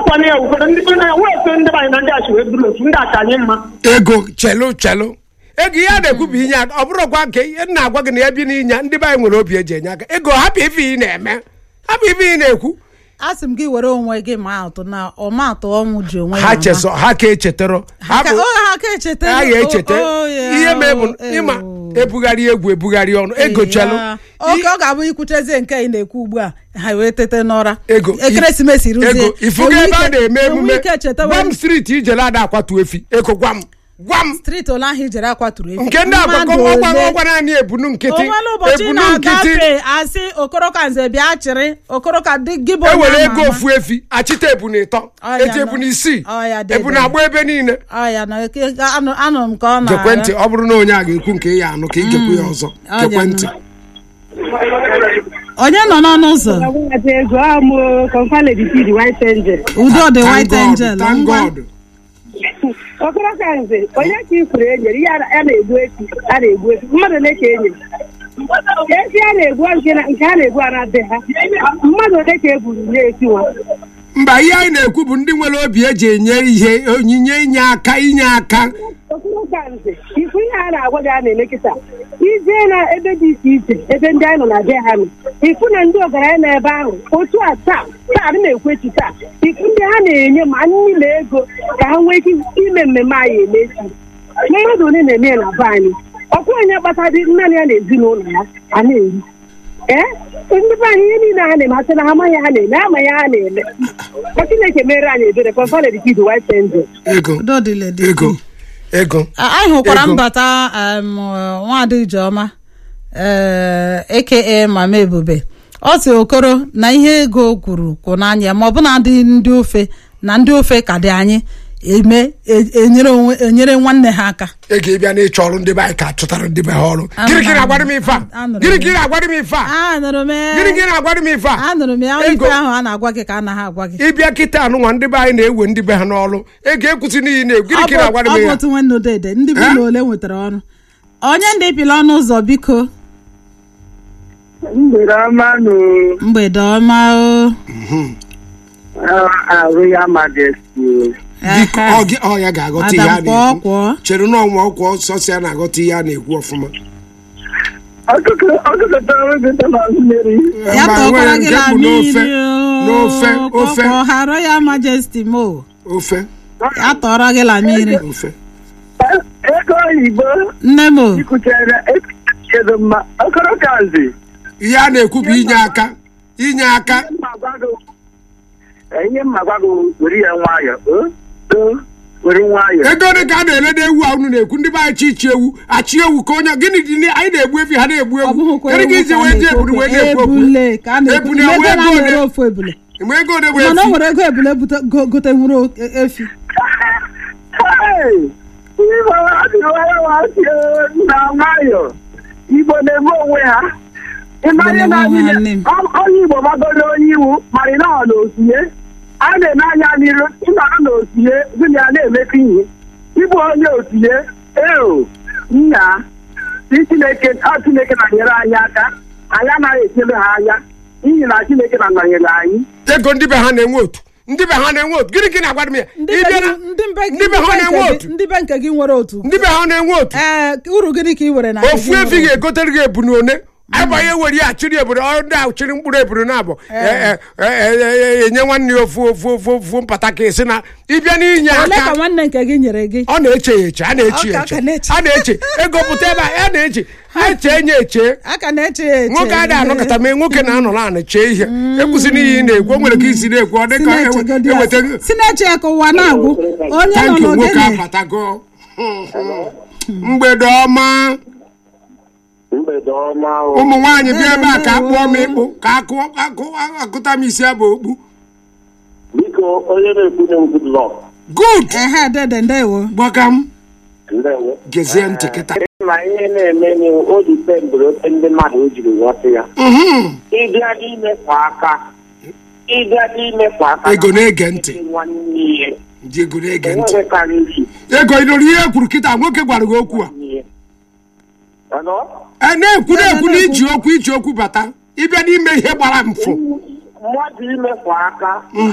ọkwana ya ụfọdụ ndị be na wee so ndị be anyị na ndị achị wee bụrụ otu ndị acha anyị mma ego chelu chelu ego ihe a na-ekwu bụ inye aka ọ bụrụkwa nke ihe m na-agwa gị na ya bi n'inye ndị be anyị nwere obi eji enye aka ego hapụ ife ị na-eme hapụ ife ị na-ekwu a sị m gị were onwe gị ma atụ na ọmatụ ọnwụ ji onwe ya ha mma. chesọ ha ka echetara Ha ha ka- bụ o, ha ka echeta ha ga-echeta O, o, ya, ihe mee bụ o, ịma ewo. ebugharị egwu ebugharị ọnụ ego chelu Ya. oke ọ ga-abụ ikwuchezie nke ị na-ekwu ugbu a ha wee tete n'ụra ego ekeresimesi ruzie ego ifugo enwe ebe a ike- na-eme enwe emume ike chetawa gwa m steeti ijele ada akwatu efi ego gwa m gwa m steeti ole ahụ ijere akwaturu efi nke ndị agbakọ Mmadụ ọgwa ole- ọgwa naanị ebunu nkịtị onwere ụbọchị ebunu nkịtị na-agafe asị okoroka nze bịa chịrị okoroka dị gị bụ e onye were ama ego ama. ofu efi achịta ebunu ịtọ Ọ ya eji nọ. ebunu isii Ọ ya dị ebunu ebe. agba ebe niile Ọ ya na eke- anụ anụ m ka ọ gekwe ntị na-ara ọ bụrụ na onye a ga-ekwu nke ya anụ ka ị gekwu ya ọzọ Ọ gekwe ya ntị nọ. onye nọ n'ọnụ ụzọ Agwụghachi ego amụ kọmfale dị the white angel. udo dị Thank white God, angel thank ngwa God. Okoro ka nze onye ka ifuru enyere ihe a na-egbu efi a na-egbu efi mmadụ ole ka enyere efi a na-egbu nke na- nke a na-egbu a na be ha mmadụ ole ka e gburu na-esi nwa mba ihe anyị na-ekwu bụ ndị nwere obi eji enye ihe onyinye inye aka inye aka Okoro ka nze ifu ihe a na-agwa gị a na-eme kịta ijee na ebe dị iche iche ebe ndị anyị nọ na be ha nọ ifu na ndị ọgaranya nọ ebe ahụ otu a taa taa adị na-ekwu echi taa ifu ndị ha na-enye ma nri na ego ka ha nwee ike ime mmemme anyị eme echi mmadụ ole na-eme ya na be anyị ọkwa onye kpata dị naanị ya na ezinụlọ ya a na-eri ee ndị be anyị ihe niile ha na-eme asị na ha amaghị ha na-eme amaghị ha na-eme ka Chineke mere anyị ebere kọmfale dị kid white angel ego udo dịle dị ego ego A- anyị hụkwara Ego. mbata um, nwaada ijeọma ee aka mama ebube ọ sị okoro na ihe ego kwuru kwụ n'anya ma ọ bụ na ndị ndị ofe na ndị ofe ka dị anyị eme e- enyere onwe enyere nwanne ha aka ego ịbịa na ịchọ ọrụ ndị be anyị ka chụtara ndị be ha ọrụ gịnị ka ị na-agwara m ife a Anụrụ m. gịnị ka ị na-agwara m ife a anụrụ m ya. gịnị ka ị na-agwara m ife a anụrụ m ya Ego. ife ahụ a na-agwa gị ka a naghị agwa gị ịbịa kịta anụnwa ndị be anyị na-ewe ndị be ha n'ọrụ ego ekwusi n'ihi na-egwu gịnị ọ ka ị na-agwara bụ m ọ bụ ya otu nwanne odede ndị bụ Eh? na ole nwetara ọrụ onye ndị pịla ọnụ ụzọ biko mgbede ọma nụ mgbede ọma o arụ ya majesty biko ọ gị- ọ ya ga-aghọta ihe a Adam kwọọ na-ekwu kwọọ chere na ọnwa ọkwa ọsọsọ ya na-aghọta ihe a na-ekwu ọfụma ọkụkọtara gị na mmiri ya Mba, tọkwara nwere gị nke na bụ n'ofe mmiri o. n'ofe ofe Kọkọ hara ya majesty mo ofe ya tọrọ gị na mmiri ofe ego oyibo nne m o ikwuchere ekedo mma okoro kazi ihe a na-ekwu bụ inye aka inye aka ihe mma gwa gị were ya nwayọ o o were nwayọ ego dị ka a na-elede ewu a unu na-ekwu ndị be anyị chi ichi ewu achị ewu ka onye gịnị dị na- anyị na-egbu efi ha na-egbu ọ ewu bụghịkwa kedu ka ewu isi ka a wee ji na-ekwu eburu wee okwu. na-ekwu okwu ebule ka a na-ekwu Ebule ego wee na-ere gode. ofu ebule mgbe ego dị bụ mana o efi nwere ego ebule bute- go- gotenwuru o- e- efi Hey! Igbo adịghị na nwayọ Igbo na-eme onwe ha ịmanye na na-eme onwe ha, nne m. onye Igbo gbagoro onye iwu mara na ọ na osinye a na-eme anya n'iru nna ha na osinye gụnị ya na-emekọ ihe ịbụ onye osinye eo nna si Chineke ọ Chineke na-nyere anyị aka anyị anaghị echere ha anya n'ihi na Chineke na-nọnyere anyị ego ndị be ha na-enwe otu ndị be ha na-enwe otu gịnị ka ị na-agwara m ya ndị Ị be bịara- gị- ndị be ndị be ha nke na-enwe gị- otu ndị be nke gị nwere otu ndị be ha na-enwe otu ee uru gịnị ka ị were na nke ofu gị efi nwere otu? ga-egotere gị ebunu one abanye were ya achịrị ebunu ọ ndị ahụ chịrị mkpụrụ ebunu na abụ enye nwanne ya ofu ofu ofu ofu mpata ka esi na ịbịa n'inye ole ka aka nwanne nke gị nyere gị ọ na-eche ya eche a na-eche ya Ọ ka- eche ka na-eche. a na-eche ego pụta ebe a a na-eche eche enye eche aka na-eche ya eche nwoke adịghị anọkọta mee nwoke na-anọ naanị chee ihe ekwusi n'ihe ị na-ekwu o nwere ka isi na-ekwu ọ dị si ka na-echegodi ya. eweta si na-eche ya ka ụwa na-agwụ onye nọ tanki nwoke n'ogene abatago mgbede ọma mgbede ọma ụmụ nwaanyị bịa ebe a ka akpụọ m ịkpụ ka akụ- akụ- akụta m isi abụ okpu biko onye na-ekwunye m good luck good ehe dede ndewo gbaga m ndewo gezie ntị kịta ma ihe na-eme ni o dipendụrụ ote ndị mmadụ o jiri ghọta ya Mhm. ịbịa n'imekwa aka ịbịa n'imekwa aka Ego na-ege ntị. nwanne ihe ndị ego na-ege ntị enwere karịrị ego ị nụrụ ihe e kwuru kịta nwoke gwara gị okwu a ihe Hello? e na-ekwu na-ekwu na iji okwu iji okwu bata ịbịa n'ime ihe gbara mfụ mmadụ imekwa aka